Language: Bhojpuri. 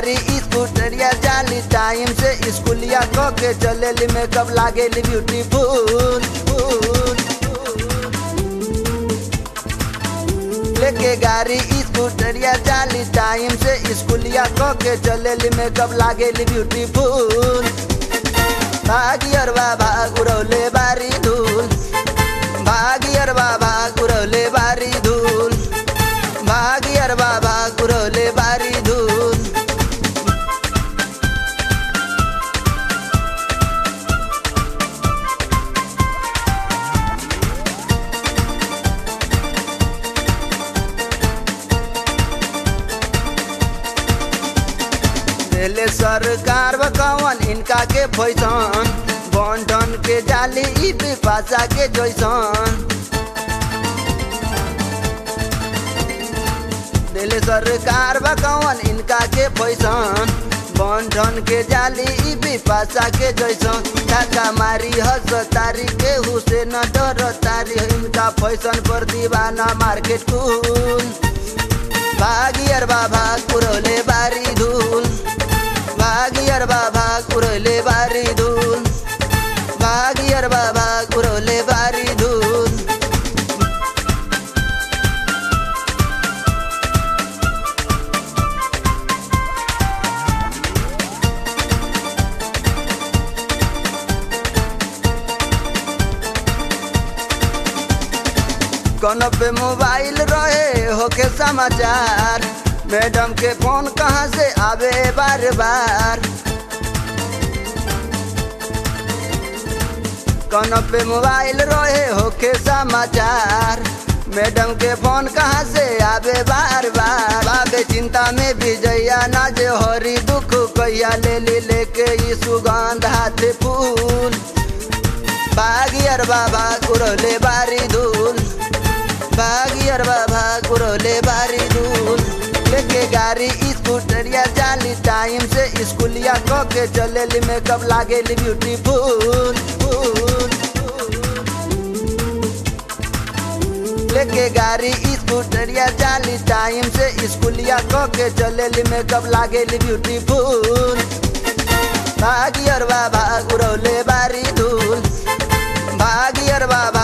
गाड़ी स्कूटरिया जाली टाइम से स्कूलिया क के चलेली मेकअप लागेली ब्यूटीफुल फुल लेके गाड़ी स्कूटरिया जाली टाइम से स्कूलिया क के चलेली मेकअप लागेली ब्यूटीफुल भागियरवा भाग उड़ौले बारी धूल भागियरवा भाग उड़ौले बारी धूल भागियरवा भाग उड़ौले बारी धूल देले सरकार बकवन इनका के पैसन बंटन के जाली ई पिपासा के जैसन देले सरकार बकवन इनका के पैसन बंटन के जाली ई पिपासा के जैसन काका मारी हस तारी के हुसैन डर तारी इनका फैशन पर दीवाना मार्केट कूल भागियर बाबा कुरले बारी धूल भागियर बाबा कुरले बारी धूल भागियर बाबा कुरले बारी धूल कौन पे मोबाइल रहे होके समाचार मैडम के फोन कहाँ से आवे बार बार कौन पे मोबाइल रहे होके समाचार मैडम के फोन कहाँ से आवे बार बार बाबे चिंता में भी जैया ना जे हरी दुख कैया ले ली लेके ई सुगंध हाथ फूल बागियर बाबा कुरले बारी धूल बागियर बाबा कुरले बारी धूल लेके गाड़ी स्कूटरिया जाली टाइम से स्कूलिया क के चलेली मेकअप लागेली ब्यूटीफुल फुल लेके गाड़ी स्कूटरिया जाली टाइम से स्कूलिया क के चलेली मेकअप लागेली ब्यूटीफुल भागियर बाबा उड़ौले बारी धूल भागियर बाबा